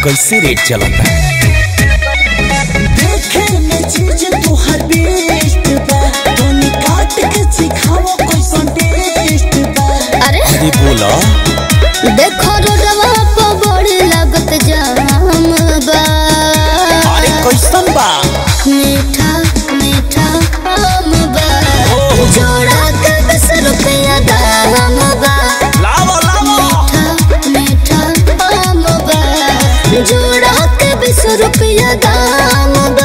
कैसे रेट चलता देखे में चीज तोहर बेस्ट बा तोनी काट के सिखाओ कैसन टेस्ट बा अरे अरे बोला देखो रोडवा पर बड़ी लागत जाम बा अरे कैसन बा मीठा मीठा आम बा जोड़ा के दस रुपया दाम बा लावा लावा मीठा मीठा आम बा जोड़ा के बीस रुपया दाम बा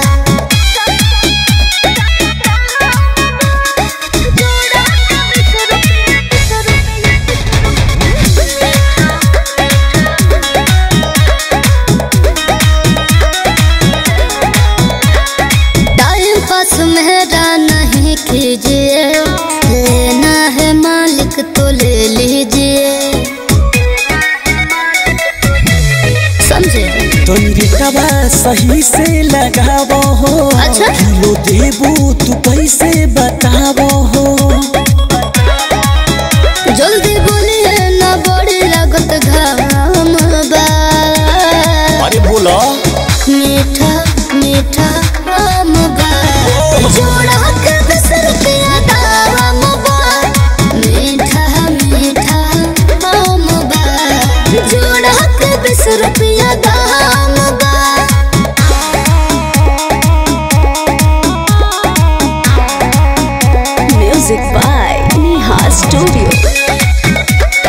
टाइम पास मेरा नहीं कीजिए लेना है मालिक तो ले लीजिए समझे तो रेटवा सही से लगावो हो अच्छा। किलो देबू तू कैसे बतावो हो जल्दी बोलिए ना बड़ी लागत घाम बा अरे बोला मीठा मीठा आम बा जोड़ा के दस रुपया दाम बा मीठा मीठा आम बा जोड़ा के बीस रुपया दाम बा Music by Neha Studio.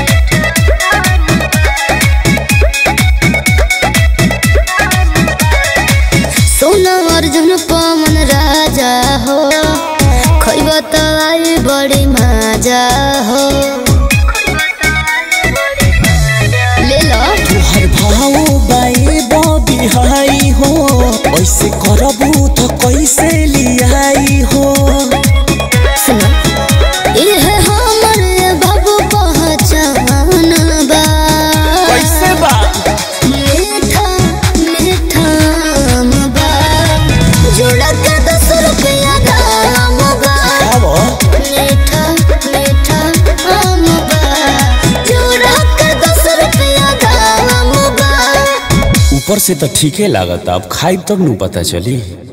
सोना अर्जुन पवन राजा हो खैब त आई बड़ी मजा हो ले लो तोहर भाव बाए बॉबी हाई हो ऐसे करबू तो कैसे लियाई हो सुनो ये हमर बाबू पहचान बा कैसे बा मीठा मीठा आम बा जोड़ा के दस रुपया दाम बा आवो मीठा मीठा आम बा जोड़ा के दस रुपया दाम बा ऊपर से तो ठीके लागत अब खाई तब नु पता चली